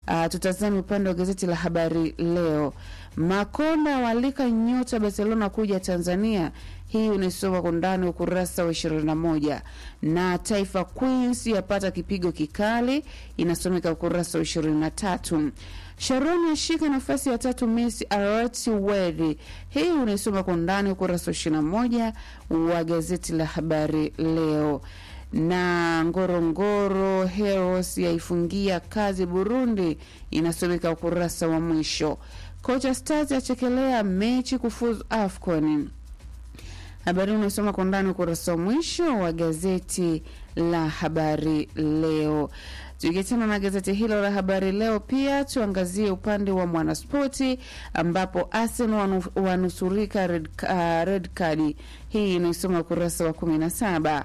Uh, tutazame upande wa gazeti la Habari Leo. Makonda walika nyota Barcelona kuja Tanzania. Hii unaisoma kwa undani ukurasa wa 21, na Taifa Queens yapata kipigo kikali, inasomeka ukurasa wa 23. Sharon ashika nafasi ya tatu Messi Arati Wedi. Hii unaisoma kwa undani ukurasa wa 21 wa gazeti la Habari Leo na Ngorongoro Heroes yaifungia kazi Burundi, inasomeka ukurasa wa mwisho. Kocha Stars achekelea mechi kufuzu AFCON. Habari unasoma kwa ndani ukurasa wa mwisho wa gazeti la Habari Leo. Tukiachana na gazeti hilo la Habari Leo, pia tuangazie upande wa Mwanaspoti ambapo Arsenal wanusurika red, uh, red card. Hii inaisoma ukurasa wa 17.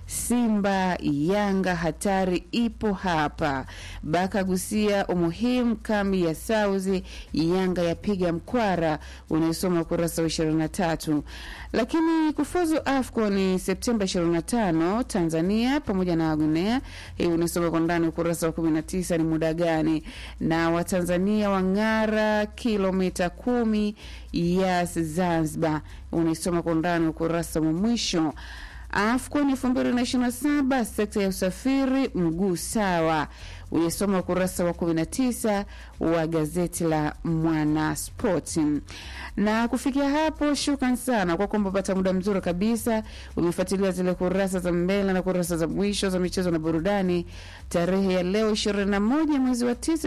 Simba Yanga hatari ipo hapa. Baka gusia umuhimu kambi ya Sauzi, Yanga yapiga mkwara, unaisoma ukurasa wa 23. Lakini kufuzu AFCON ni Septemba 25 Tanzania pamoja na Guinea. Hii unaisoma kwa ndani ukurasa wa 19 ni muda gani, na Watanzania wang'ara kilomita kumi ya Zanzibar, unaisoma kwa ndani ukurasa wa mwisho. AFCON elfu mbili na ishirini na saba sekta ya usafiri mguu sawa, ulisoma ukurasa wa 19 wa gazeti la Mwanaspoti. Na kufikia hapo, shukran sana kwa kwamba pata muda mzuri kabisa umefuatilia zile kurasa za mbele na kurasa za mwisho za michezo na burudani. Tarehe ya leo 21 mwezi wa 9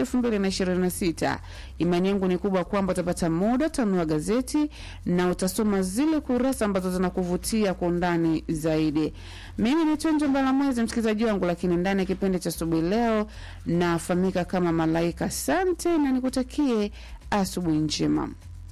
2026, imani yangu ni kubwa kwamba utapata muda utanunua gazeti na utasoma zile kurasa ambazo zinakuvutia kwa undani zaidi. Mimi ni Tonjo Mbalamwezi, msikilizaji wangu, lakini ndani ya kipindi cha asubuhi leo nafahamika kama Malaika. Asante na nikutakie asubuhi njema.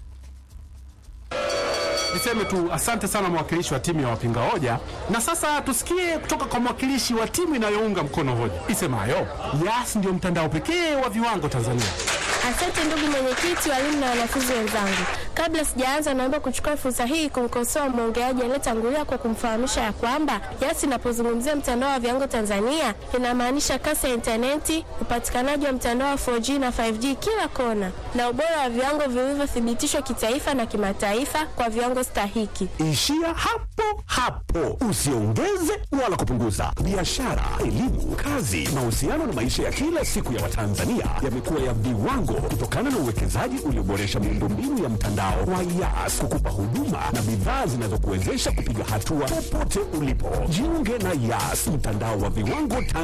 Niseme tu asante sana mwakilishi wa timu ya wapinga hoja, na sasa tusikie kutoka kwa mwakilishi wa timu inayounga mkono hoja isemayo Yas ndio mtandao pekee wa viwango Tanzania. Asante ndugu mwenyekiti, walimu na wanafunzi wenzangu. Kabla sijaanza, naomba kuchukua fursa hii kumkosoa mwongeaji aliyetangulia kwa kumfahamisha ya kwamba Yas inapozungumzia mtandao wa viwango Tanzania inamaanisha kasi ya intaneti, upatikanaji wa mtandao wa 4G na 5G kila kona, na ubora wa viwango vilivyothibitishwa kitaifa na kimataifa kwa viwango stahiki. Ishia hapo hapo, usiongeze wala kupunguza. Biashara, elimu, kazi, mahusiano na maisha ya kila siku ya Watanzania yamekuwa ya viwango kutokana na uwekezaji ulioboresha miundombinu ya mtandao wa Yas kukupa huduma na bidhaa zinazokuwezesha kupiga hatua popote ulipo. Jiunge na Yas, mtandao wa viwango